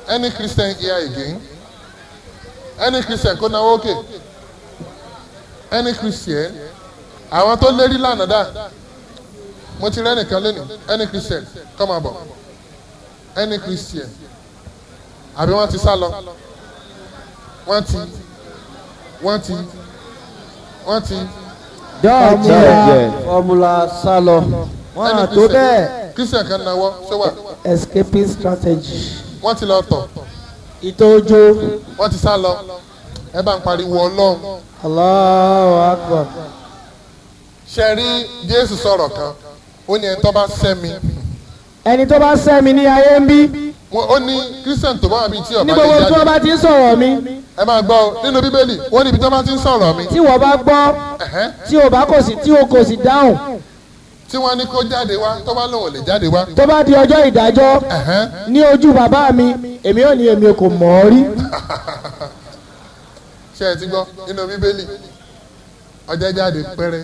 any christian here again any christian kó náwó òkè any christian àwọn tó lérí lánàá dà mo ti rẹ́nìkan lónìí any christian come on bọ̀ any christian àbí wọ́n ti sá lọ wọ́n ti wọ́n ti wọ́n ti dọ́ọ̀mùlà fọmùlà sálọ wọn à tó bẹ́ẹ̀ christian kan náwó ṣé wà escaping strategy wọ́n ti lọ tọ̀ ìtọ́jú wọ́n ti sá lọ ẹ bá ń pariwo ọlọ́run Allahu Akbar ṣe rí jésù sọ̀rọ̀ kan ó ní ẹni tó bá sẹ́mi ẹni tó bá sẹ́mi ní ayé ń bí Wọ́n- ó ní christian tó bá wà bíi tí ọba ní lè gbogbo tí wọ́n jáde bá ti ń sọ̀rọ̀ mi ẹ máa gbọ́ ọ, nínú bíbélì wọ́n níbi tó bá ti ń sọ̀rọ̀ mi tí wọ́n bá gbọ́ ẹ̀hẹ́n, tí o bá kò sí tí o kò sí dáhùn tí wọ́n ní kó jáde wá tó bá lòun ò lè jáde wá tó bá di ọjọ́ ìdájọ́ ẹ̀hẹ́n, ní ojú bàbá mi èmi ò ní èmi kò mọ̀ ọ́ rí ṣe ẹ ti gbọ́ nínú bíbélì ọjọ́ jáde pẹ́rẹ́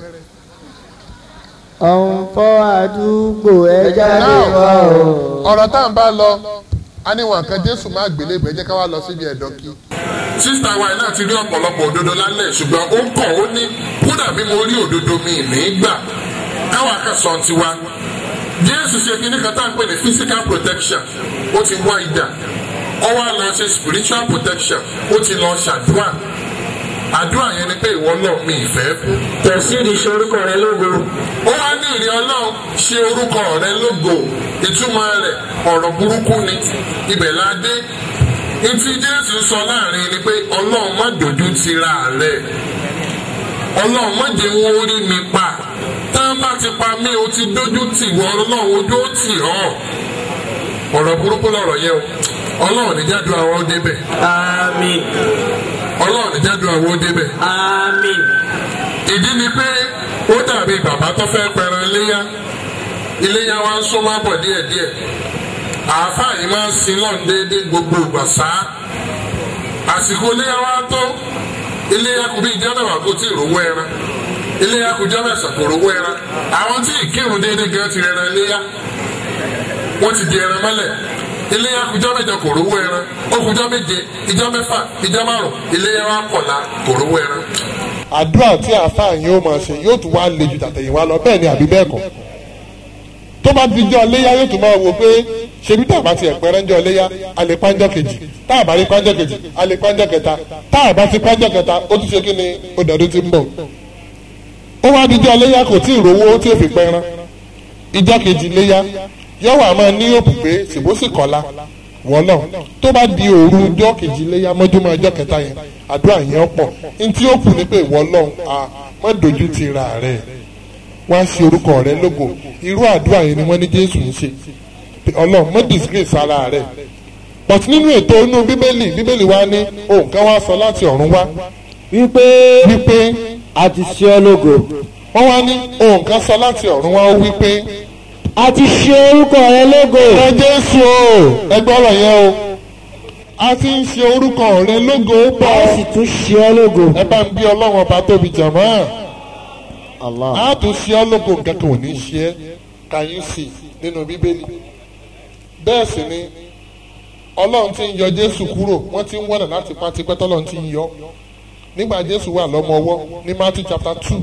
ọ̀nfọ́ àdúgbò ẹja lè Now, wá o. ọ̀rọ̀ tá à ń bá lọ a ní wọn kan jésù má gbélé ìgbẹ́ jẹ́ ká wá lọ síbi ẹ̀dọ́ kí. sísítà wa náà ti rí ọ̀pọ̀lọpọ̀ òdodo lálẹ́ ṣùgbọ́n ó kọ̀ ó ní kódà bí mo rí òdodo mi ní gbà káwa kan sọ tiwa. jésù ṣe kí ní kan tá à ń pè ní physical protection ó ti wá ìdá ó wá lọ ṣe spiritual protection ó ti lọ ṣàdúrà àdúrà yẹn ni pé ìwọ náà mi ìfẹ́ kú tẹ̀síìdì ṣe orúkọ rẹ lógo. ó wá ní ìrìn ọlọ́run ṣe orúkọ rẹ lógo ìtumọ̀ rẹ̀ ọ̀rọ̀ burúkú ni ibẹ̀ la dé etí jésù sọ láàrin ni pé ọlọ́run má dojú tira rẹ̀ ọlọ́run má jẹ́ wọn orí mi pa tá a bá ti pa mí o ti dojú tì wọ ọlọ́run ojú ó tì ọ́ ọ̀rọ̀ burúkú lọ̀rọ̀ yẹn o ọlọ́run ní jádùn àwọn ó débẹ̀ àmín ọlọ́run ní jádùn àwọn ó débẹ̀ àmín. ìdí ni pé ó dàbí bàbá tó fẹ́ pẹran iléyá iléyá wa ń súnmọ́ bọ̀ díẹ̀díẹ̀ àáfàá yìí máa ń sin lọ́n déédéé gbogbo ìgbà sáá àsìkò iléyá wa tó iléyá kù bí ìjọ mẹ́wàá kó tí ì rówó ẹran iléyá kù jọ mẹ́sàn kò rówó ẹran àwọn tí ìkírun déédéé gan ti rẹran iléyá wọ́n ti di ẹran mọ́lẹ̀ iléyá kù jọ mẹ́jọ kò rówó ẹran ó kù jọ méje ìjọ mẹ́fà ìjọ márùn iléyá wa kọ̀la kò rówó ẹran àdúrà tí àáfàá yín ó máa ṣe yóò tún wá le ju tàtẹ̀yìnwá lọ bẹ́ẹ̀ ni àbí bẹ́ẹ̀ kọ́ tó bá ti jọ léyà yóò tún máa wò pé ṣebí tá a bá ti ẹ̀pẹ́ ránjọ́ léyà a lè pánjọ́ kejì tá a bá rí pánjọ́ kejì a lè pánjọ́ kẹta tá a bá ti pánjọ́ kẹta ó tún ṣe kí ni ó dọ̀dún ti ń bọ̀ ó wá dijọ́ léyà kò tí ì rówó tí ò fi pẹ́ rán ìjọ́ kejì léyà yóò wà máa ní òpù pé ṣèbósì kọ́lá wọ́lọ̀ tó bá di òru ọjọ́ kejì léyà mọ́júmọ́ ọjọ́ kẹta yẹn àdúrà yẹn pọ̀ ntí ó kù ní pé wọ́lọ̀ à má dojú ti ra rẹ̀ wá sí orúkọ rẹ lógo irú àdúrà yẹn ni wọ́n ní jésù ń ṣe Pé ọlọ́run mọ́ disgrace ara rẹ̀ but nínú ètò inú bíbélì bíbélì wa ní ohun kan wá sọ láti ọ̀run wá wípé wípé a ti ṣe ọ́ lógo. wọ́n wá ní ohun kan sọ láti ọ̀run wá ó wípé a ti ṣe orúkọ rẹ lógo. ẹ jésù o ẹgbẹ́ ọ̀rọ̀ yẹn o a ti ń ṣe orúkọ rẹ lógo a bọ̀ sì tún ṣe ọ́ lógo. ẹ bá ń bí ọlọ́run ọba tóbi jàmọ́ Allah. a tún ṣe ọ́ lógo nǹkan kan ò ní ṣe ẹ́ can you see nínú bíbélì bẹ́ẹ̀ sì ni ọlọ́run ti ń yọ jésù kúrò wọ́n ti ń wọ́nà láti pa tipẹ́ tọ́lọ́run ti ń yọ nígbà jésù wà lọ́mọ ọwọ́ ní matthew chapter two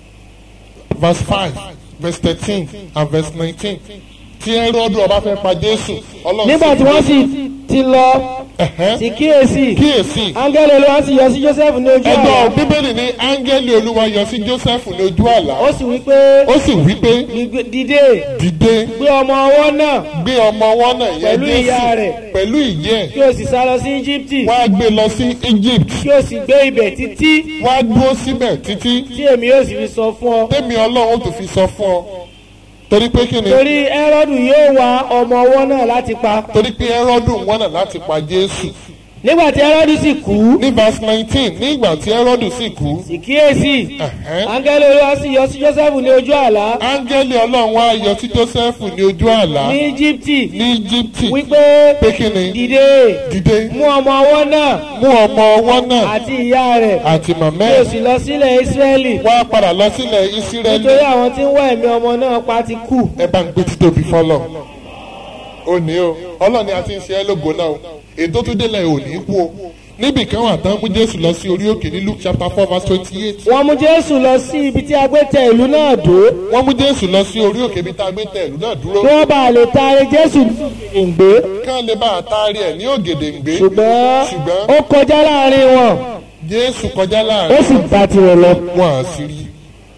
verse five verse thirteen and verse nineteen tí ẹrọ́dù ọba fẹ́ pa jésù ọlọ́run nígbà tí wọ́n sì ti lọ Ẹ̀hẹ́n. sí kíyèsí kíyèsí áńgẹ́lì olúwa sì yọ sí joseph ní ojú ẹgbẹ́ àlá bíbélì ní áńgẹ́lì olúwa yọ sí joseph ní ojú àlá ó sì wí pé ó sì wí pé "Gbígbé- dìde dìde gbé ọmọ ọwọ́ náà gbé ọmọ wọn náà yẹ Pẹ̀lú ìyá rẹ̀. pẹ̀lú ìyẹ́ kí o sì sá lọ sí íjíbítì wọ́n á gbé lọ sí egypt kí o sì gbé ibẹ̀ títí wọ́n á dúró síbẹ̀ títí tí èmi yóò sì fi sọ fún ọ tẹ́mi ọlọ́run ó tún fi sọ fún ọ torí pé kí ni torí ẹ́rọ́dù yóò wá ọmọ ọwọ́ náà láti pa torí pé ẹrọ́dù wọn náà láti pa jésù nígbà tí ẹ́rọ́dù sì kú ní verse nineteen ní ìgbà tí ẹrọ́dù sì kú sì kíyèsí ẹ̀hẹ́n, áńgẹ́lì olúwa sì yọ sí joseph ní ojú àlá áńgẹ́lì ọlọ́run wá yọ sí joseph ní ojú àlá ní íjíbítì ní egypt wípé pé kí ni dìde dìde mú ọmọ ọwọ́ náà mú ọmọ ọwọ́ náà àti ìyá rẹ̀ àti màmá kí o ẹ̀ sì lọ sílẹ̀ ísírẹ́lì wá padà lọ sílẹ̀ ìsírẹ́lì nítorí àwọn tí ń wá ẹ̀mí ọmọ náà pa ti kú ẹ bá ń gbé títóbi fọlọ́ ó ní o ọlọ́ni àti ń ṣe ẹ́ lógo náà o ètò tó délẹ̀ ò ní kú o níbì kan wà tán mú jésù lọ sí orí òkè ní luke chapter four verse twenty eight wọ́n mú jésù lọ sí ibi tí a gbé tẹ ìlú náà dó wọ́n mú jésù lọ sí orí òkè bí tá a gbé tẹ ìlú náà dúró kí wọ́n bá lè taari jésù ìgbé kán lè bá àtàrí ẹ̀ ní ògèdèǹgbé ṣùgbọ́n ṣùgbọ́n ó kọjá láàrin wọn jésù kọjá ó láàrin sì bá tirẹ̀ lọ. wọn à sí rí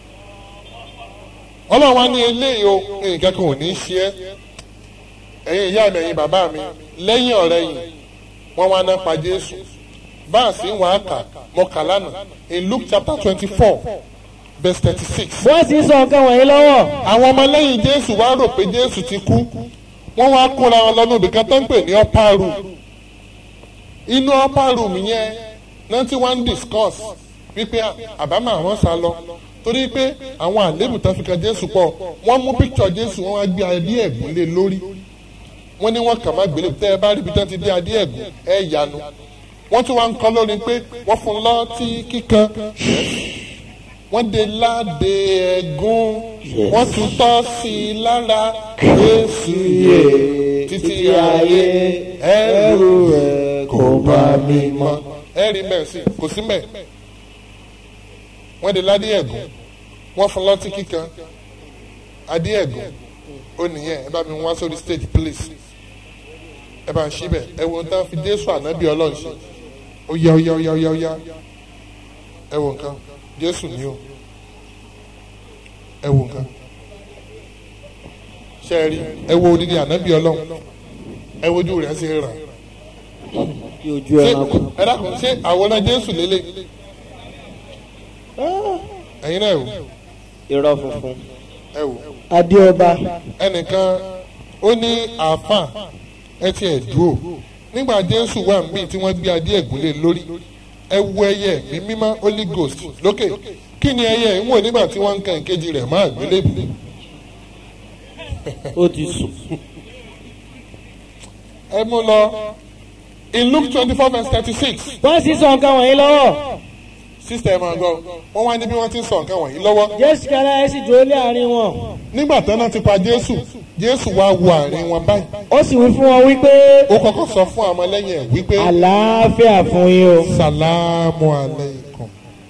ọlọ́run wa ní eléyìí o nǹkan kan ò ní í ṣe ẹ́ ẹ̀yin ìyá mi ẹ̀yin bàbá mi lẹ́yìn ọ̀rẹ́ yìí wọ́n wá ná pa jésù báàsì ń wà á kà mọ́ kà lánàá in luke chapter twenty four verse thirty six wọ́n sì ń sọ nǹkan wọ̀nyí lọ́wọ́ àwọn ọmọlẹ́yìn jésù wá rò pé jésù ti kú wọ́n wá kóra wọn lọ́nà ibìkan tó ń pè ní upper room inú upper room yẹn náà tí wọ́n ń discuss wípé àbámọ̀ àwọn sá lọ torí pé àwọn àlébù tó fi kan jésù pọ̀ wọ́n mú picture jésù wọ́n wá gbé adé ẹ̀gún lé lórí wọ́n ní wọ́n kà má gbélé tẹ́ ẹ bá rí ibi tí wọ́n ti dé adé ẹ̀gún ẹ̀ yanu wọ́n tún wá ń kọ́ lórí pé wọ́n fún un lọ́tí kíkan wọ́n de láde ẹ̀gún wọ́n tún tọ́ sí i lára jésù yè títí ayé ẹrù rẹ̀ kò bá mi mọ́. ẹ rí mẹ́ẹ̀ sí kò sí mẹ́ẹ̀ wọ́n de ládé ẹ̀gún wọ́n fún lọ́tí kíkan adé ẹ̀gún ó nìyẹn ẹ bá mi wá sórí stage please ẹ bá ń ṣí bẹ̀ ẹ wo tán fi jésù ànábì ọlọ́run ṣe ó yá ó yá ó yá ó yá ó yá ẹ wo nǹkan jésù ni o ẹ wo nǹkan ṣe ẹ rí ẹ wo odidi ànábì ọlọ́run ẹ wojú rẹ̀ ṣe rà bí ojú ṣé ẹranko. ẹ dákun ṣé àwòrán jésù lélẹ̀ ẹ̀yin náà ẹ wò irọ́ funfun. ẹ wò adéọba ẹnìkan ó ní àáfà ẹ ti ẹ̀ dúró nígbà jésù wà ń bì tí wọ́n gbé adé ẹ̀gúnlé lórí ẹ wo ẹyẹ mi mímọ́ holy ghost lókè kí ni ẹyẹ ń wò nígbà tí wọ́n ń kan ìkejì rẹ̀ máa gbélébù ó ti sùn. ẹ mú lọ in luke twenty four verse thirty six wọ́n sì sọ nǹkan wọ̀nyí lọ́wọ́ sísè ẹ máa gbọ́ wọ́n wá ní bí wọ́n ti ń sọ nǹkan wọ̀nyí lọ́wọ́ jésù kára ẹ sì dúró lé àárín wọn nígbà tán náà ti pa jésù jésù wá wo àárín wọn báyìí ó sì wí fún wọn wípé ó kọ́kọ́ sọ fún àwọn ọmọlẹ́yìn ẹ̀ wípé àlàáfíà fún yín o. sàlámù aleikum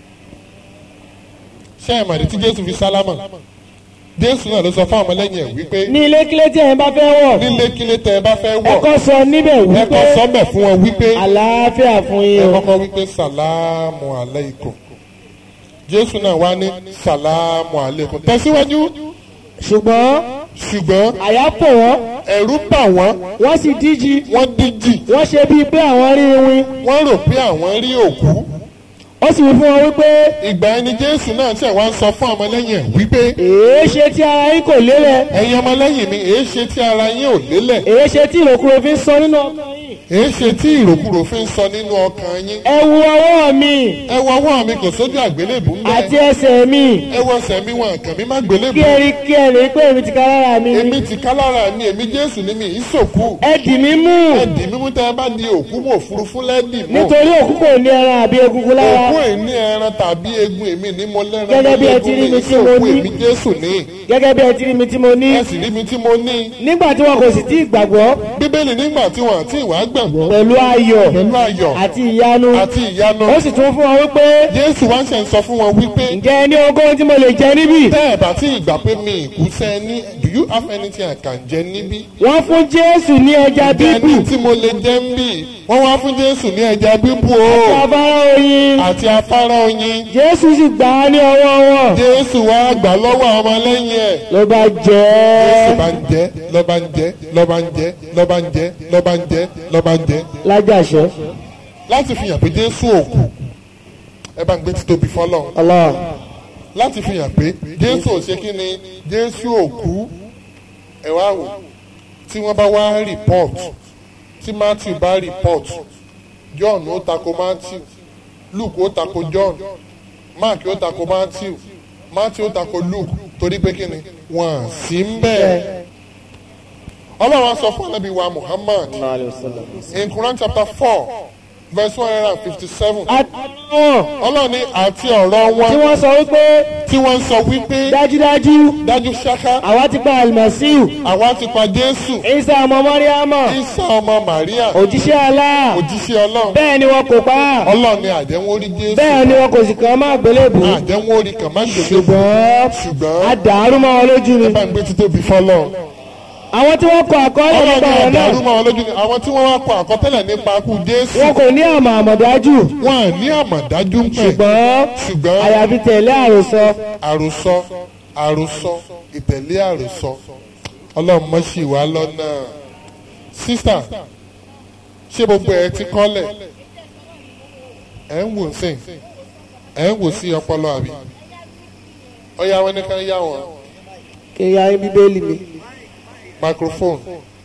ṣé ẹ mọ̀dé tí jésù fi sálámà jésù náà ló sọ fún àwọn ọmọlẹ́yìn ẹ̀ wípé ní ilé kílé tí ẹ̀yin bá fẹ́ wọ̀ nílé kílé tẹ ẹ bá fẹ́ ẹ wọ̀ kọ́ sọ níbẹ̀ ẹ wípé kọ́ sọ́bẹ̀ fún wọn wípé àlàáfíà fún ẹ yín o. kọ́kọ́ wípé sàlámù aleikum jésù náà wá ní sàlámù aleikum tẹ̀síwájú ṣùgbọ́n ṣùgbọ́n àyà pò wọ́n ẹ̀rù bà wọ́n wọ́n sì díjí wọ́n díjì wọ́n ṣe bíi pé àwọn rí iwin wọ́n rò pé àwọn rí òkú ó sì wí fún wọn wípé ìgbà ẹni jésù náà ṣẹ̀ wá ń sọ fún ọmọlẹ́yìn ẹ̀ wípé èé ṣe tí ara yín kò lélẹ̀ ẹ̀yin ọmọlẹ́yìn mi èé ṣe tí ara yín ò lélẹ̀ èé ṣe tí ìròkúrò fi ń sọ nínú ọkàn yín. èé ṣe tí ìròkúrò fi ń sọ nínú ọkàn yín ẹ wo ọwọ́ mi ẹ wọ ọwọ́ mi kò sójú àgbélébù ń àti bẹ ẹsẹ̀ mi ẹ wọ ẹsẹ̀ mi wọn kàn mí má gbélébù kí ẹ rí kí ẹ rí pé èmi ti ká lára mi èmi ti ká lára ni èmi jésù ni mi ìsòkú ẹ dì mí mú ẹdì mímú tẹ ẹ bá di òkú mọ òfurufú lẹdì mọ nítorí òkú kò ní ẹran àbí egungun lára òkú ẹ̀ ní ẹran tàbí egun èmi ní mo lẹ́ran Gẹ́gẹ́ bí ẹ ti rí mi tí mo ìsòkú ní. èmi jésù ní gẹ́gẹ́ bí ẹ ti rí mi tí mo ní ẹ sì rí mi tí mo ní nígbà tí wọn kò sì tí ì gbàgbọ́ bíbélì nígbà tí wọn àti ìwà gbàgbọ́ pẹ̀lú ayọ̀ pẹ̀lú ayọ̀ àti ìyanu àti ìyanu ó sì tún fún wọn wípé jésù wá ń ṣe ń sọ fún wọn wípé ǹjẹ́ ẹ ní ogún tí mo lè jẹ níbí tẹ́ ẹ̀ bá tí ìgbà pé mi ìkúsẹ́ ní do you have anything I can jẹ níbí wọ́n fún jésù ní ẹja bíbù ẹni tí mo lè jẹ ń bì wọ́n wá fún jésù ní ẹja bíbú o afárá oyin àti afárá oyin jésù sì gbà á ní ọwọ́ wọn jésù wá gbà lọ́wọ́ àwọn ọmọlẹ́yìn ẹ̀ ló bá jẹ jésù ẹ́ bá ń jẹ lọ́ba ń jẹ lọ́ba ń jẹ lọ́ba ń jẹ lọ́ba ń jẹ lọ́ba ń jẹ lájàṣẹ láti fi hàn pé jésù òkú ẹ bá ń gbé títóbi fọlọ́run Allah láti fi hàn pé jésù ò ṣe kí ni jésù òkú ẹ wá wò tí wọ́n bá wá report tí matthew bá report john ó tako matthew luke ó tako john mark ó tako matthew matthew ó tako luke torí pé kí ni wọ́n à sí ń bẹ́ẹ̀ ọlọ́run á sọ fún anabi wa muhammad in quran chapter four verse one hundred and fifty seven àti wọn ọlọ́run ní àti ọ̀rọ̀ tí wọn wọ́n sọ wípé tí wọ́n sọ wípé dájúdájú dájú ṣáká àwa ti pa àlùmọ̀síù àwa ti pa jésù ìsà ọmọ mọ́ríámà ìsà ọmọ màríà òjíṣẹ́ Allah òjíṣẹ́ ọlọ́run bẹ́ẹ̀ ni wọn kò pa á ọlọ́run ní àdéhùn orí jésù bẹ́ẹ̀ ni wọn kò sì kàn án má gbélébù àdéhùn orí kan má gbèsè ṣùgbọ́n ṣùgbọ́n a dàrú mọ́ wọn lójú ni bá ń gbé títóbi fọlọ́ àwọn tí wọ́n kọ àkọọ́lẹ̀ ọlọ́run nípa ní ọ̀rọ̀ náà àdàrú mọ́ wọn lójú ni àwọn tí wọ́n wá kọ àkọtẹ́lẹ̀ nípa ikú jésù wọn kò ní àmọ̀ àmọ̀dájú wọn à ní àmọ̀dájú ń pẹ̀ ṣùgbọ́n ṣùgbọ́n àyàfi tẹ̀lé àròsọ àròsọ àròsọ ìtẹ̀lé àròsọ ọlọ́run mọ́ sí wa lọ́nà sísà ṣé gbogbo ẹ ti kọ́lẹ̀ ẹ̀ ń wò sí ẹ̀ ń wò sí ọpọlọ àbí ọyá wọn nìkan yá wọn kí n ya yín bíbélì mi microphone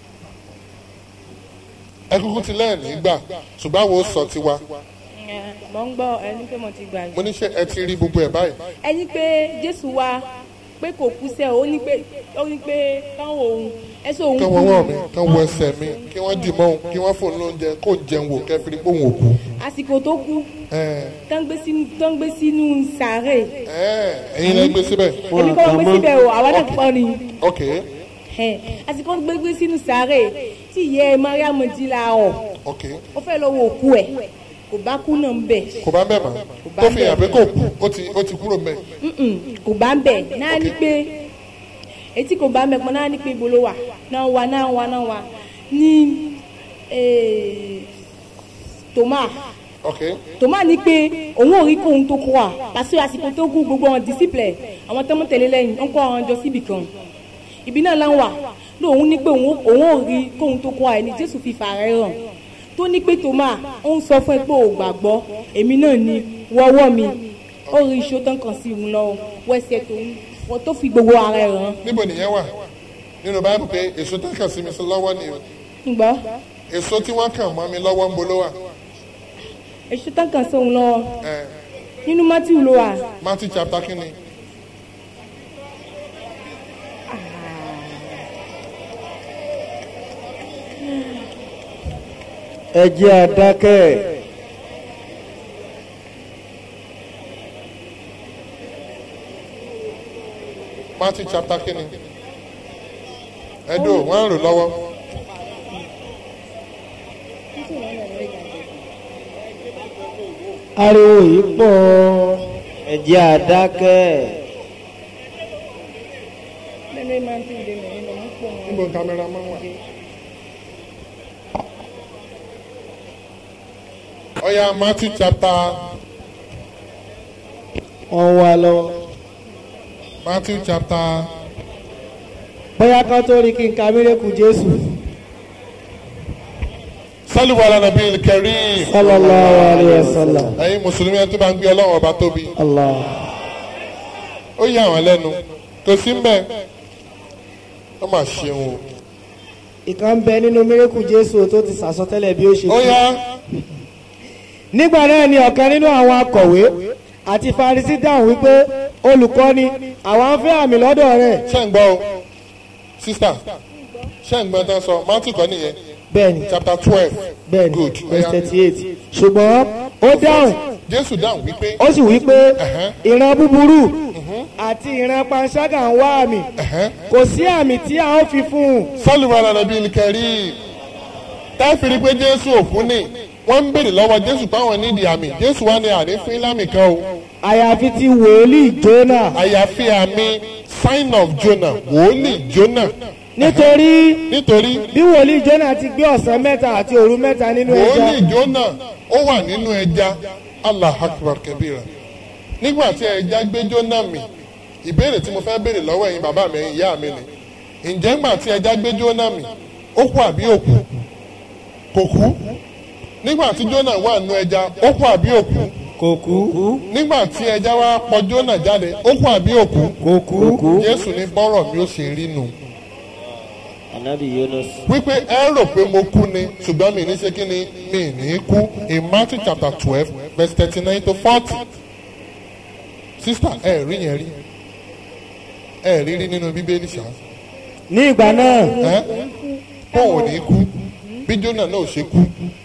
ẹ kúkú ti lẹ́yìn nígbà ṣùgbọ́n àwọn ò sọ tiwa mo ń gbọ́ ẹni pé mo ti gbàgbé. mo ní ṣe ẹ ti rí gbogbo ẹ̀ báyìí ẹni pé jésù wá pé kò kú sẹ́ ó ní pé ó ní pé káwọn òun ẹsẹ̀ òun kán wọ́n wọ̀ mí kán wọ ẹsẹ̀ mi kí wọ́n dì mọ́ òun kí wọ́n fòun lóúnjẹ kó jẹun wò kẹfìrí pé òun ò kú. àsìkò tó kú ẹ tán gbé sínú tán gbé sínú sàárè ẹ ẹ̀yin lẹ gbé síbẹ̀ èmi kọ́ gbé síbẹ̀ o àwa náà pọ̀ ni ok Ẹ̀, àsìkò tó gbé gbé sínú sàárè tí ìyá ẹ mariam jí la ọ̀ ok ó fẹ́ lọ wo òkú ẹ̀ kò bá kú náà ń bẹ̀ kò bá bẹ́ẹ̀ mọ́ bá tó fi hàn pé bẹ́ẹ̀. kò kú ó ti ó ti kúrò mẹ́ Mm-mm, kò bá ń bẹ̀ náà ní pé etí kò bá ń bẹ̀ pọ̀ náà ní pé ibo ló wà náà wà náà wà náà wà ní eh, tòmá ok tòmá ní pé òun ò rí kóhun tó kó wa pàṣẹ àsìkò tó kú gbogbo àwọn disciple àwọn tó ń tẹ̀lé lẹ́yìn ń kó àwọn jọ síbì kan ibi náà láwọn wà lóun ní pé òun òun ò rí kóhun tó kó wa ẹni jésù fi fàárẹ̀ hàn tó ní pé tòmá ó ń sọ fún ẹ pé ò gbàgbọ́ èmi náà ni wọ́wọ́ mi ó rí iṣó tán kàn sí òun lọ wẹ́sẹ̀ tòun wọ́n tó fi gbogbo ara ẹ̀ hàn níbo nìyẹn wà nínú báyìí pé èso tó kàn sí mi sí lọ́wọ́ ni o ǹgbọ́ èso tí wọ́n kàn mọ́ mi lọ́wọ́ ń bolo wà iṣó tán kàn sí òun lọ ẹ nínú matthew ló wà Matthew chapter kínní ẹ jẹ́ àdákẹ́ Matthew chapter kínní ẹ̀dùn wọ́n ń rò lọ́wọ́ ariwo yìí pọ̀ ẹ jẹ́ àdákẹ́ níbo kámẹ́rà máa wà. ọ̀ya Matthew chapter wọ́n wá lọ́wọ́ Matthew chapter bóyá kan tó rí kí n ka mírèkù jésù sálùwà lànà bíi kẹrin sallallahu alayhi wa sallam ẹ̀yin mùsùlùmí ẹni tó bá ń gbé ọlọ́run ọba tóbi allah ó yà wọ́n lẹ́nu kò sí ń bẹ̀ ó mà ṣeun o. ìkan bẹ nínú mírèkù jésù tó ti sàsọtẹ́lẹ̀ bí ó ṣe ó kú. yá nígbà náà ni ọ̀kan nínú àwọn akọ̀wé àti farisi dáhùn wípé olùkọ́ni àwọn ń fẹ́ àmì lọ́dọ̀ rẹ̀ ṣé ń gbọ́ o sísá ṣé ń gbọ́ tán sọ Matthew kọ́ nìyẹn bẹ́ẹ̀ni chapter twelve bẹ́ẹ̀ni good ó verse yá thirty eight ṣùgbọ́n ó dáhùn Jésù dáhùn wípé ó sì wí pé Ẹ̀hẹ́n. ìran búburú àti ìran panṣágà ń wá àmì ẹ̀hẹ́n, kò sí àmì tí a ó fi fún un sálùwà lànà bíi kẹrin táfìrí pé Jésù òkú ni wọ́n ń béèrè lọ́wọ́ Jésù páwọn nídìí àmì Jésù wá ní àrífín ìlàmì kan o àyàfi ti wòlíì jónà àyàfi àmì sign of Jonah wòólì Jonah nítorí nítorí bí wòlíì jónà ti gbé ọ̀sán mẹ́ta àti òru mẹ́ta nínú ẹja wòólì Jonah ó wà nínú ẹja Allah akbar kabira nígbà tí ẹja gbé Jonah mì ìbéèrè tí mo fẹ́ béèrè lọ́wọ́ ẹ̀yin bàbá mi ẹ̀yin ìyá mi ni ǹjẹ́ ńgbà tí ẹja gbé Jonah mì ó kú àbí òkú kò kú nígbà tí Jonah wà nínú ẹja ó kú àbí òkú kò kú nígbà tí ẹja wá pọ Jonah jáde ó kú àbí òkú kò kú Jésù ní bọ́rọ̀ mi ó ṣe rí nu anabi yunus wípé ẹ rò pé mo kú ni ṣùgbọ́n mi ní ṣe kí ni mi ní kú in Matthew chapter twelve verse thirty nine to forty sister ẹ rí yẹn rí ẹ rí rí nínú bíbélì ṣá ní ìgbà náà ẹ kó ò ní kú bí Jónà náà ò ṣe kú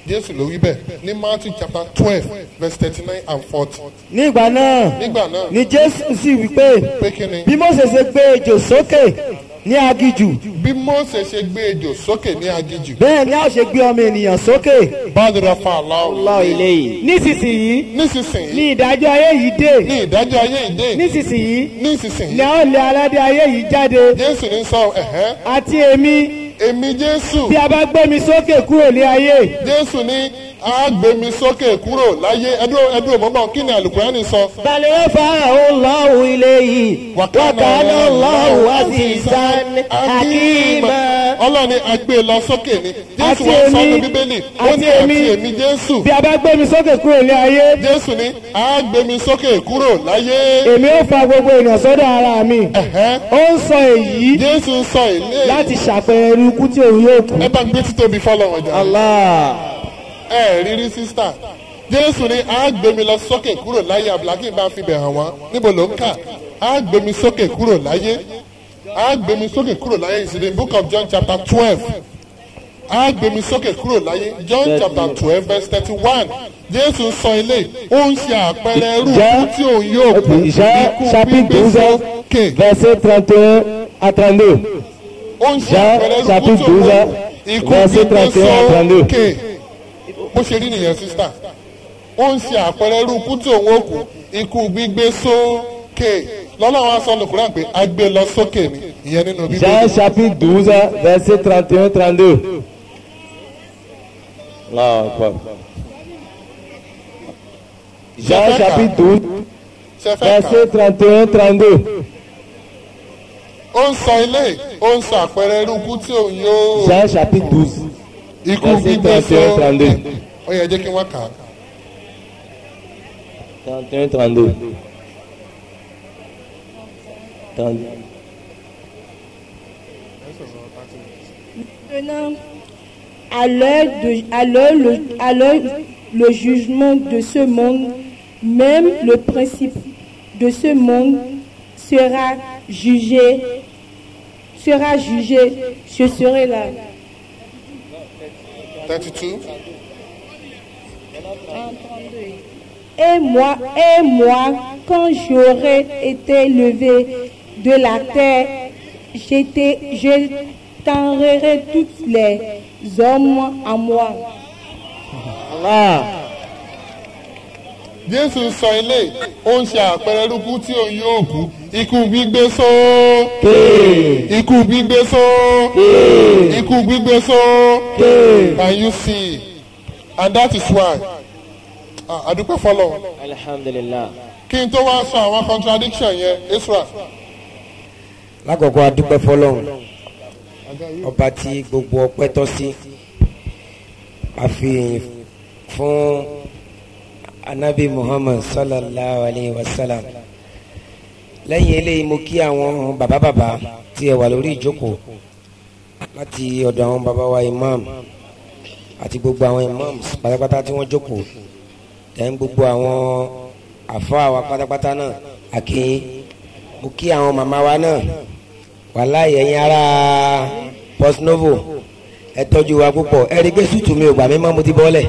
jésù ló wí bẹ́ẹ̀ ní matthew chapter twelve verse thirty nine and forty nígbà náà nígbà náà ni jésù sì wí pé pé kí ni bí mose ṣe gbé ejò sókè ní agijù bí mose ṣe gbé ejò sókè ní agijù bẹ́ẹ̀ ni a ó ṣe gbé ọmọ ènìyàn sókè bàdúrà fún aláwọ̀ yìí. nísinsìnyí nísinsìnyí ni ìdájọ́ ayé yìí dé ní ìdájọ́ ayé ìdè nísinsìnyí ni nísinsìnyí a ó lé aládé ayé yìí jáde jésù ní sọ ẹ̀hẹ́ àti èmi èmi jésù bí a bá gbé mi sókè kúrò ní ayé jésù ní a gbé mi sókè kúrò láyé ẹdúró ẹdúró mọ́mọ́ kí ni àlùkùránì sọ balẹ̀ ó fa Allahu ilayhi wa kana Allahu azizan hakima. ọlọ́ni a gbé e lọ sókè ni jésù Àti wọn sọ èmi- ní bíbélì ó àti ní àti èmi- èmi jésù bí a bá gbé mi sókè kúrò ní ayé jésù ní a gbé mi sókè kúrò láyé èmi ó fa gbogbo ènìyàn sọ́dọ̀ ara mi ẹ̀hẹ́ ó ń sọ èyí jésù ń sọ ilé láti ṣàpẹẹrẹ irú ikú tí òun yóò kú. ẹ bá gbé títóbi fọlọ́wọ́n jà Allah. ẹ rírí sísítà jésù ní a gbé mi lọ sókè kúrò láyé abdulhakeem bá fi bẹ̀ hàn wọ́n níbo ló ń kà a gbé mi sókè kúrò láyé a gbé mi sókè kúrò láyé is in the book of john chapter twelve a gbé mi sókè kúrò láyé john chapter twelve verse thirty one jésù ń sọ ilé ó ń ṣe àpẹẹrẹ irú ikú tí òun yóò kú Jean ikú chapitre gbígbé 12, sókè verset 31 à 32. ó ń ṣe Jean àpẹẹrẹ irú ikú chapitre tí òun 12, ikú verset gbígbé 31 à 32. sókè bó ṣe rí nìyẹn sísítà ó ń ṣe àpẹẹrẹ irú ikú tí òun ó kú ikú gbígbé sókè lọ́lọ́run aṣọ lùkúrán pé a gbé lọ sókè ni ìyẹn nínú Jean bíbélì chapitre 12, verset 31 32. Allahu Akbar. Jean chapitre 12, ṣe fẹ́ kà verset 31 32. ó ń sọ ilé ó ń sọ àpẹẹrẹ irú ikú tí òun yóò Jean chapitre 12, ikú verset gbígbé 31 sókè 32. ó yẹ jẹ́ kí wọ́n kà á 31 32. 32. Maintenant, à l'heure de- à l'heure le, à l'heure le jugement de ce monde, même le principe de ce monde sera jugé, sera jugé. Je serai là. thirty two Et moi, et moi, quand j'aurai été levé de la terre, j'étais, je t'enverrai tous les hommes à moi. Allah. jésù ń sọ ilé ó ń ṣe àpẹẹrẹ irú ikú tí òun yóò kú ikú gbígbé sókè ikú gbígbé sókè ikú gbígbé sókè can you see and that is why ah, adúpẹ́ fọlọ́ Alhamdulillah. kí n tó wá sọ àwọn contradiction yẹn israel lákọ̀ọ́kọ́ adúpẹ́ fọlọ́run ọba tí gbogbo ọpẹ́ tọ́ sí àfihàn fún anabi muhammad sallallahu alayhi wa sallam lẹ́yìn eléyìí mo kí àwọn bàbá bàbá tí ẹ wà lórí ìjókòó láti ọ̀dọ̀ àwọn bàbá wa imam àti gbogbo àwọn imams pátápátá tí wọ́n jókòó tẹ̀ ń gbogbo àwọn àfáà wa pátápátá náà àkíyín mo kí àwọn màmá wa náà wàláyé ẹ̀yin ará postnovo ẹ tọ́jú wa púpọ̀ ẹ rí i pé sùtù mi ò gbà mí mọ́ mo ti bọ́lẹ̀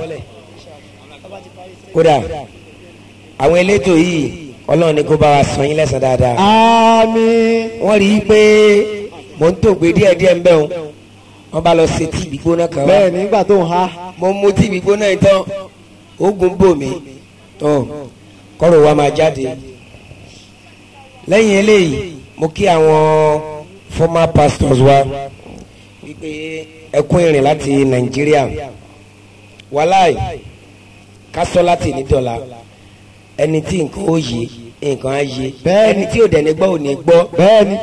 kódà àwọn elétò yìí ọlọ́run ní kó bá wa san yín lẹ́sàn dáadáa Àmín. wọ́n rí i pé mò ń tògbé díẹ̀díẹ̀ ń bẹ̀ wọn wọ́n bá lọ ṣe tí ìgbígbóná kan wá Bẹ́ẹ̀ nígbà tó ń ha. mo mú tí ìgbígbóná yìí tán oògùn bò mí tán kọ́rọ̀ wa máa jáde lẹ́yìn eléyìí mo kí àwọn former pastors wa wípé ẹkún ìrìn láti nàìjíríà wàláì kásọ láti nídọ̀la ẹni tí nǹkan ó yé nǹkan á yé Bẹ́ẹ̀ni. ẹni tí ò dẹ̀ ní gbọ́ ò ní gbọ́ Bẹ́ẹ̀ ni.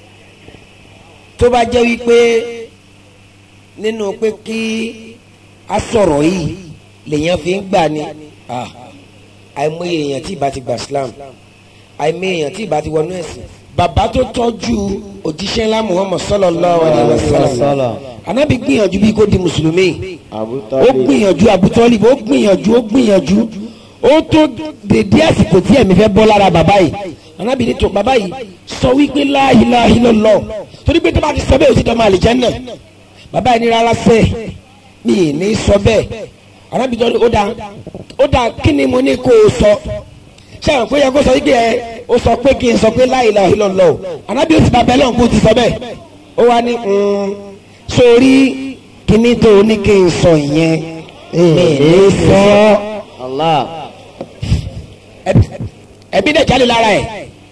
tó bá jẹ́ wípé nínú pé kí a sọ̀rọ̀ yìí lèèyàn fi ń gbà ní ah, àìmọye èèyàn tí ìbá ti gbà Islam àìmọye èèyàn tí ìbá ti wọnú ẹ̀sìn bàbá tó tọ́jú òjíṣẹ́ ńlá Muhammad sallallahu alaihi wasallam anábì gbìyànjú bí kò di mùsùlùmí ó gbìyànjú abutọ́lì ó gbìyànjú ó gbìyànjú ó tó dèdé àsìkò tí ẹ̀mí fẹ́ bọ́ lára bàbá yìí anábì ní tó bàbá yìí sọ wípé la ilaha illallah torí pé tó bá ti sọ bẹ́ẹ̀ ó ti dọ̀ máa àlìjánnà bàbá yìí ní rárá sẹ́ẹ̀ mi ì ní sọ bẹ́ẹ̀ arábìnrin tó ní ó dáa ó dáa kí ni mo ní kó o sọ ṣé àwọn pé yẹ kó sọ yí pé ẹ ó sọ pé kí n sọ pé la ilaha illallah arábìnrin ti bàbá ẹ lọ́n kó ti sọ bẹ́ẹ̀ ó wá ní mm, sórí kíní tó o ní kí n sọ ìyẹn mi ní sọ Allah. ẹbí- ẹbí dẹ̀ jáde lára ẹ̀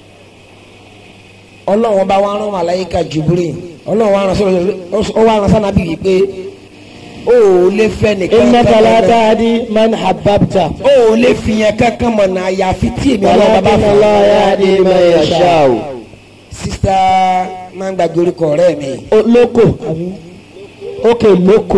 ọlọ́run bá wa rán màláyíká Jibril ọlọ́run wa rán sọ́nà ó wá rán sọ́nà bíi pé ó ò lè fẹ́ nìkan innaka la tahdi man habbabta. ó ò lè fi yẹn kankan mọ̀ náà àyàfi tí èmi ọlọ́run bá bá walakin fún Allah yahdi man yasha'u. sista máa ń gbàgbé orúkọ ọ̀rẹ́ mi O- lóko àbí ókè lóko.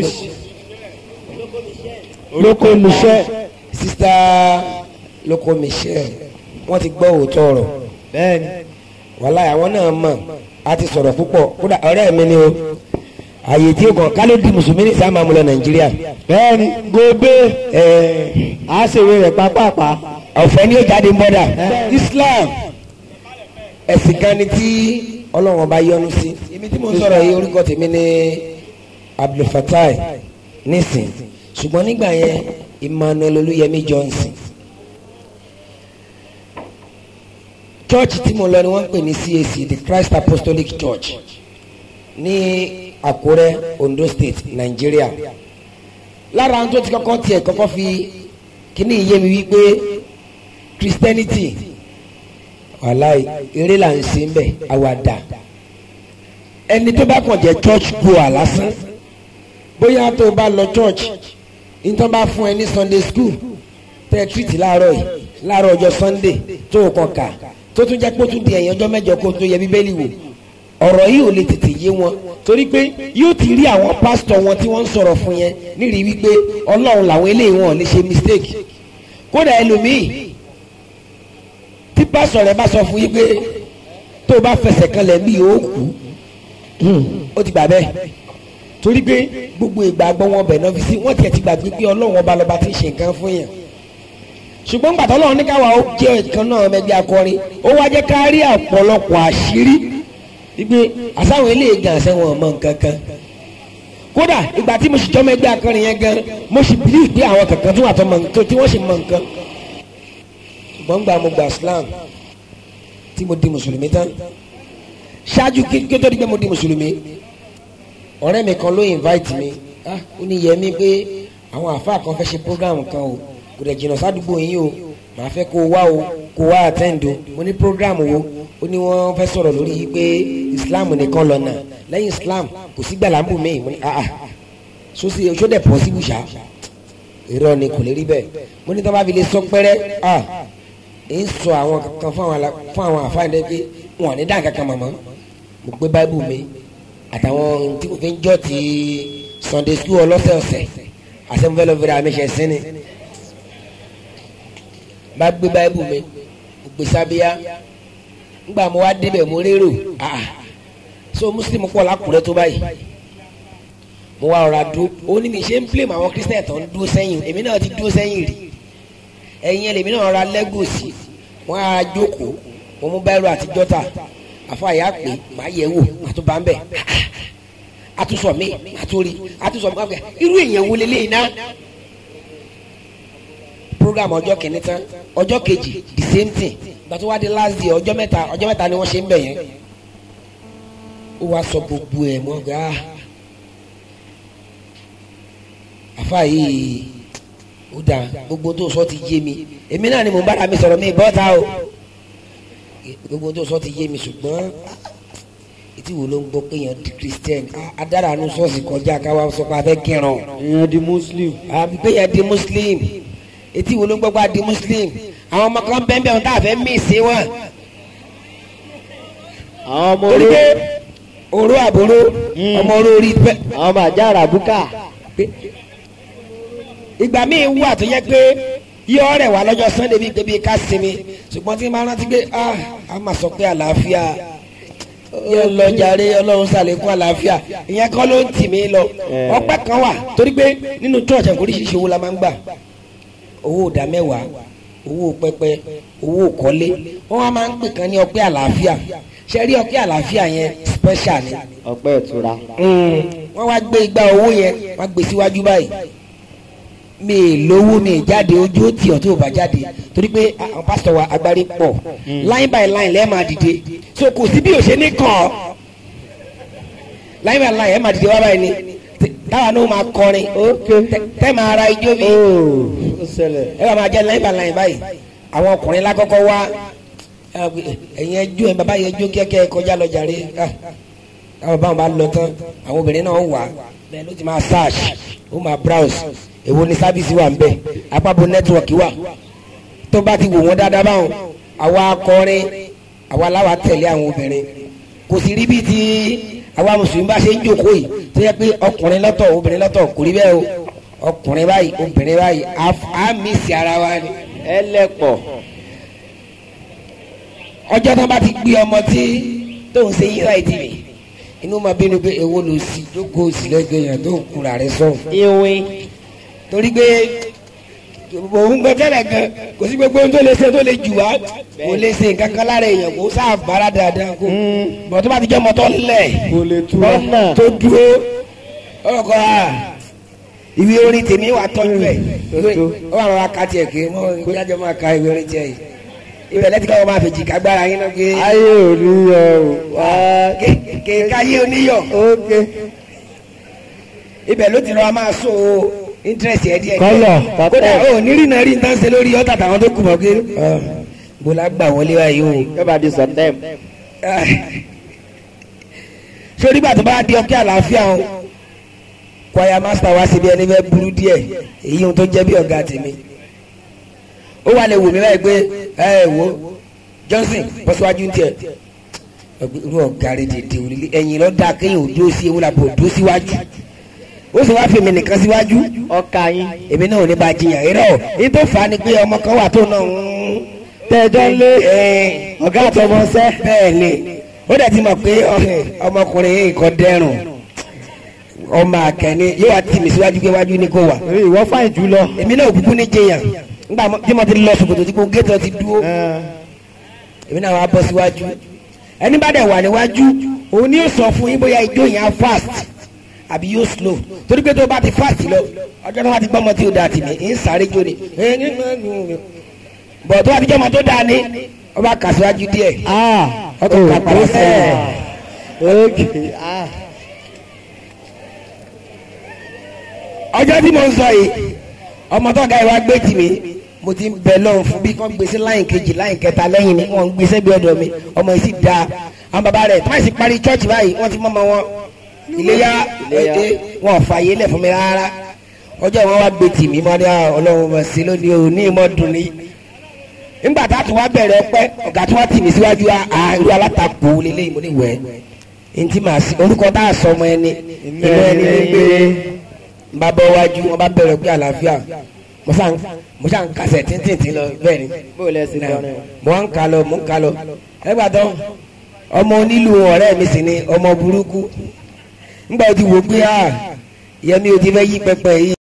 lóko muṣẹ́. sista lóko michelle wọ́n ti gbọ́ òótọ́ ọ̀rọ̀ bẹ́ẹ̀ni. wàhálà àwọn náà mọ̀ a ti sọ̀rọ̀ púpọ̀ kódà ọ̀rẹ́ mi ni o àyè tí o kàn ká ló di mùsùlùmí ní sáà máa mú lọ nàìjíríà bẹ́ẹ̀ni gobe ẹ̀ẹ́ a ṣèwé rẹ̀ pápápá. ọ̀fẹ́ ni ó jáde bọ́dà islam ẹ̀sìn kan ni tí ọlọ́run ọba yọ́nú sí èmi tí mo ń sọ̀rọ̀ yìí orúkọ tèmi ní abdulfatai nísìn ṣùgbọ́n nígbà yẹn emmanuel olúyẹmí johnson church tí mo lọ ni wọ́n ń pè ní cac the christ apostolic church ní àkúrẹ́ ondo state nigeria lára àwọn tó ti kọ́kọ́ tiẹ̀ kọ́kọ́ fi kíní yé mi wípé christianity wàláì eré là ń ṣe ń bẹ̀ àwàdà ẹni tó bá kàn jẹ́ church goer lásán bóyá tó o bá lọ church nítorí bá fún ẹ ní sunday school tẹ́ ẹ treat láàárọ̀ yìí láàárọ̀ ọjọ́ sunday tó o kàn kà tó tún jẹ́ pé ó tún di ẹ̀yìn ọjọ́ mẹ́jọ kó o tó yẹ bíbélì wò ọ̀rọ̀ yìí ò lè tètè yé wọn torí pé yóò ti rí àwọn pásítọ̀ wọn tí wọ́n ń sọ̀rọ̀ fún yẹn nírìí wípé ọlọ́run làwọn eléyìí wọn ò lè ṣe mistake kódà ẹlòmíì tí pásítọ̀ rẹ̀ bá sọ fún yín pé tó o bá fẹsẹ̀ kanlẹ̀ bí yóò kú ó ti gbà bẹ́ẹ̀ torí pé gbogbo ìgbàgbọ́ wọn bẹ̀ náà fi sí wọ́n tiẹ̀ ti gbàgbé pé ọlọ́run ọba lọ́ba ti ń ṣe nǹkan fún yàn ṣùgbọ́n gbàtọ́ ọlọ́run ní káwa ó jẹ́ ìkan náà mẹ́gbẹ́ akọrin ó wá jẹ́ ká rí ọ̀pọ̀lọpọ̀ àṣírí wípé àsáwọn eléyìí gan àṣẹ wọn ò mọ nǹkan kan kódà ìgbà tí mo sì jọ́ mẹ́gbẹ́ akọrin yẹn gan mo sì bìlí pé àwọn kankan tó wà tó mọ nǹkan tí wọ́n sì mọ nǹkan ṣùgbọ́n gbà mo gbà Islam tí mo di mùsùlùmí tán ṣáájú kí kí ó tó di pé mo di mùsùlùmí ọ̀rẹ́ mi kan ló invite mi ah ó ní yẹ mí pé àwọn àfa kan fẹ́ ṣe program kan o kò dẹ̀ jìnnà sádùúgbò yín o màá fẹ́ kó o wá o kó o wá attend o mo ní program wo ó ní wọ́n fẹ́ sọ̀rọ̀ lórí yìí pé Islam nìkan lọ́nà lẹ́yìn Islam kò sí gbàlámbù mi mo ní ah ah sosi oṣù dẹ̀ possible ṣá irọ́ ni kò lè rí bẹ́ẹ̀ mo ní tí wọ́n bá fi lè sọ pẹ́rẹ́ ah ń sọ àwọn kankan fún àwọn ala- fún àwọn àfáàní pé wọn ò ní dá kankan mọ̀mọ́ mo gbé báíbù mi àtàwọn tí mo fi ń jọ́ ti Sunday school ọlọ́sẹ̀ọ̀sẹ̀ àsẹ̀mufẹ́lẹ́ fẹ́rẹ́ àmìṣẹ́ sínú bá gbé báíbù mi mo gbé sábíyá ńgbà mo wá débẹ̀ mo rérò ah so muslim pọ̀ lákùrẹ́ tó báyìí mo wá ọ̀rọ̀ àdúró ó ní mi ṣe ń blame àwọn christian tó ń dúró sẹ́yìn èmi náà ti dúró sẹ́yìn rí ẹ̀yin ẹ̀ lèmi náà ra lẹ́gòsì wọ́n á jókòó mo mú báírò àti jọ́tà àfàyà pé màá yẹ̀ wò màá tún bá ń bẹ̀ àtúnṣọ mi màá tún rí àtúnṣọ mi máa irú èèyàn wo lélẹ́yìn náà program ọjọ́ kìíní tán ọjọ́ kejì the same thing ìgbà tó wá di last day ọjọ́ mẹ́ta ọjọ́ mẹ́ta ni wọ́n ṣe ń bẹ̀ yẹn ó wá sọ gbogbo ẹ̀ mọ́ gà á àfa yìí ó dáa gbogbo tó sọ ti yé mi èmi náà ni mo bára mi sọ̀rọ̀ mi bọ́ta o gbogbo tó sọ ti yé mi ṣùgbọ́n etí wo ló ń gbọ́ pé èèyàn di christian Ah, adára nu ṣọ́ọ̀ṣì kọjá káwá sọ pé a fẹ́ kírun èèyàn di muslim. àbí pé èèyàn di muslim etí wo ló ń gbọ́ pé a di muslim àwọn ọmọ kan bẹ́ẹ̀ bẹ́ẹ̀ wọn tá a fẹ́ mí sí wọn àwọn ọmọ torí oró pé oró àbúrò ọmọ oró orí pẹ́ àwọn ọmọ àjà àràbùkà. ìgbà míì wà tó yẹ pé yọ rẹ̀ wá lọ́jọ́ sunday bíi pé bíi ká sinmi ṣùgbọ́n tí máa rántí pé ah a máa sọ pé àlàáfíà yóò lọ jàre ọlọ́run ṣàlékún àlàáfíà ìyẹn kọ́ ló ń tì mí lọ Eh. ọpẹ́ kan wà torí pé nínú church ẹ̀kọ́ oríṣiríṣi owó la máa ń gbà owó ìdá mẹ́wàá owó pẹpẹ owó kọ́lé wọ́n wá máa ń pè kan ní ọpẹ́ àlàáfíà ṣe rí ọpẹ́ àlàáfíà yẹn special ni ọpẹ́ ìtura. wọ́n wá gbé igba owó yẹn wọ́n gbé síwájú báyìí mi ì lówó mi ì jáde ojú ó tì ọ́ tó o bá jáde torí pé àwọn pásítọ̀ wa agbárí pọ̀ line by line lẹ́ẹ̀ máa dìde so kò sí bí o ṣe ní kàn ọ́ line by line ẹ̀ máa dìde wá báyìí ni T- táwa náà máa kọrin tẹ- tẹ́ máa ra ijó mi ó ṣẹlẹ̀. ẹ bá máa jẹ́ line by line báyìí àwọn ọkùnrin lákọ́kọ́ wá ẹ̀yin ẹjọ́ ẹ̀ bàbá yẹn jó kíákíá ẹ kọjá lọ jàre Ah, káwọn báwọn bá lọ tán àwọn obìnrin náà wà bẹ́ẹ̀ ló ti máa search ó máa browse èwo ni sábìsì wà ń bẹ̀ apábo nẹ́tíwọ̀kì wà tó bá ti wò wọ́n dáadáa báwọn àwa akọrin àwa láwa tẹ̀lé àwọn obìnrin kò sì rí bíi ti àwa mùsùlùmí bá ṣe ń jókòó yìí tó yẹ pé ọkùnrin lọ́tọ̀ obìnrin lọ́tọ̀ kò rí bẹ́ẹ̀ o ọkùnrin báyìí obìnrin báyìí á- á mísì ara wa ni ẹlẹ́pọ̀. ọjọ́ tó bá ti gbé ọmọ tí tó ń ṣe yíra ìdí rẹ̀ inú máa bínú pé èwo ló sì jókòó sí lẹ́gbẹ̀ẹ́ yẹn tó ń kura rẹ̀ sọ̀rọ̀ ìwé. torí pé òun gbẹ tẹ́lẹ̀ gan kò sí gbogbo ohun tó lè ṣe tó lè jù wá kò lè ṣe nǹkan kan lára èèyàn kò sáà bára dáadáa kó bọ̀ tó bá ti jẹ́ ọmọ tó lẹ̀ kò lè tu ọ́nà. tó dúró ọkọ̀ a ìwé orin tèmi wà tọ́jú ẹ̀ ó wà lọ́wọ́ ká tiẹ̀ ké mọ́ ìjájọ́ máa ka ìwé orin tiẹ̀ yìí ibẹ̀ lẹ́tí káwọn máa fèjì kágbára yín náà pé ayé ò ní yọ o. wá. kéka yé oníyọ̀ ok. ibẹ̀ ló ti lọ́wọ́ máa so interest ẹ̀ díẹ̀ Kọ́lọ̀, kódà kọ́tẹ́. ó nírì náà rí nǹkan ṣe lórí ọ̀tà táwọn tó kù mọ́ pé bó la gbà wọlé báyìí o. yóò bá di sọ̀tẹ́m. sórí gbà tó bá di ọkẹ́ àlàáfíà o kwaya master wa síbi ẹni bẹ́ẹ̀ burú díẹ̀ èyí ohun tó jẹ́ bí ọ̀gá tèmi ó wà lè wò mí báyìí pé ẹ ẹ wo Johnson bọ́ síwájú ń tiẹ̀ irú ọ̀gá rẹ̀ dèdè òrìlé ẹ̀yìn lọ dáa kéèyàn ò dúró sí ewu làbò dúró síwájú ó sì wá fi mi nìkan síwájú ọkà yín. èmi náà ò ní bá a jiyàn irọ́ ní tó fà á ni pé ọmọ kan wà tó náà ń tẹ́jọ́ lé ẹ ọ̀gá àtọmọṣẹ́. bẹ́ẹ̀ ni ó dẹ̀ ti mọ̀ pé ọ- ọmọkùnrin yìí kò dẹrùn ọmọ akẹni yóò wá tì mí síwájú pé wájú ni kò wà èyí ìwọ fáìn jù lọ. èmi náà òkùnkùn ní jẹyàn nígbà mo- tí mo ti lọ ṣòkòtò tí kò géètò ti dúró èmi náà wá bọ́ síwájú ẹni bá dẹ̀ wà níwájú òun ni yóò sọ fún yín bóyá ijó yẹn á fast àbí yóò slow torí pé tó bá ti fast lọ ọjọ́ tó bá ti gbọ́mọ tí ó da tì mí ń sáré jó ni bọ̀ tó bá ti jọ́mọ tó da ni ó bá kà síwájú díẹ̀ ah ọkọ̀ kà padà sẹ́yìn. ok ah ọjọ́ tí mo ń sọ yìí ọmọ tó ga ìwà gbé tì mí mo ti ń bẹ lọ́hùn fún bí kán gbé sí láyìn kejì láyìn kẹta lẹ́yìn ni wọ́n ń gbé sẹ́gbẹ́ ọ̀dọ̀ mi ọmọ yìí sì da àwọn bàbá rẹ̀ tí wọ́n sì parí chọ́ọ̀chì báyìí wọ́n ti mọ́ ọmọ wọn iléyà èdè wọn ò fààyè lẹ̀ fún mi rárá ọjọ́ wọn wá gbé tì mí mọ́ ní àwọn ọlọ́run mọ̀ sí lónìí o ní ìmọ̀ dùn ní. nígbà tá a tún wá bẹ̀rẹ̀ ọpẹ́ ọ̀gá tí wọ́n tì mí síwájú àárú alátakò lélẹ́yìn mo ní wẹ̀ ẹ́ ntí màá sí orúkọ tá a sọ ọmọ ẹni inú ẹni ní gbé n bá bọ́ wájú wọn bá bẹ̀rẹ̀ pé àlàáfíà mo sàn mo sàn kásẹ̀ tíntìntín lọ bẹ́ẹ̀ ni bó lẹ sí kọrin. mo ń ka lọ mo ń ka lọ ẹgbà tán ọmọ onílù ọ̀rẹ́ mi sì ni ọmọ burúkú ńgbà tí wò ó pé ah yẹmi ò ti fẹ́ yí pẹpẹ yìí.